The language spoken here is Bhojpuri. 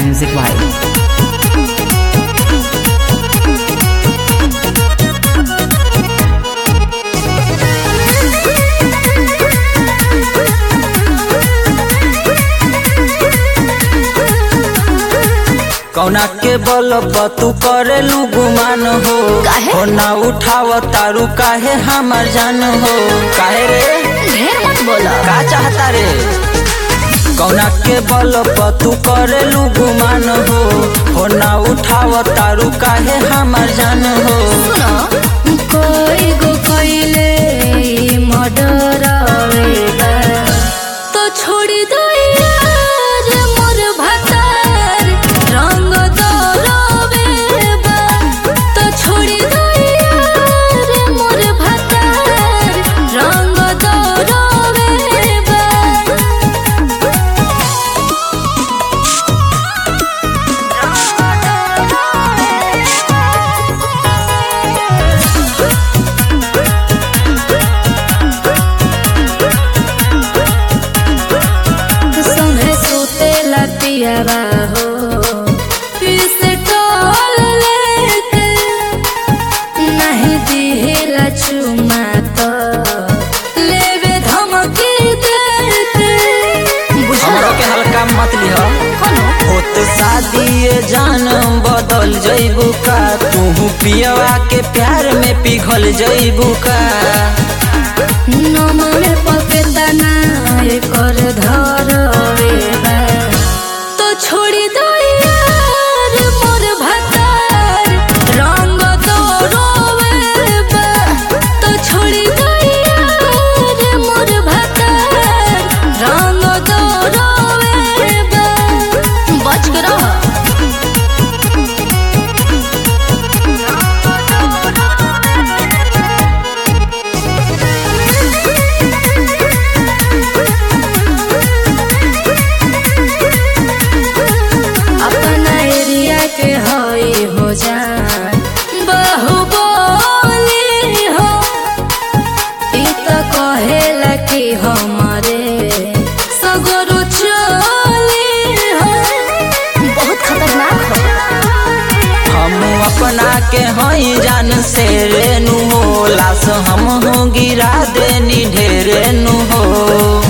Music Vibe. कौना के बल तू करेलू गुमान हो काहे? हो ना उठाव तारू काहे हमार जान हो काहे रे ढेर मत बोला का चाहता रे कौना के बल तू करेलू गुमान हो हो ना उठाव तारू काहे हमार जान हो सुनो कोई गो कोइले मर्डर तो छोड़ी दो यार मोर भतार रंग दरवे तो छोड़ी दो यार मोर भतार रंग दरवे संगे सुते लतियावा हो पिस्टल लेके नहीं दिहेला चुमा तो लेवे धमकी देके हमरो के हल्का मत लिह होत शादी ये जान बदल जइबू का तू पियवा के प्यार में पिघल जइबू का नमरे पकेतना कर धरवे बा। तो छोड़ी दो यार मोर भतार रंग दरवे बा। तो छोड़ी दो यार मोर भतार रंग दरवे बा। बच के रह अपना एरिया के हई हो जान बाहुबली हो ई तो कहेला कि हमारे सगरो चली हो बहुत खतरनाक हो हम अपना के हई जान से रेनु हो लाश हम हो गिरा देनी ढेरेनु हो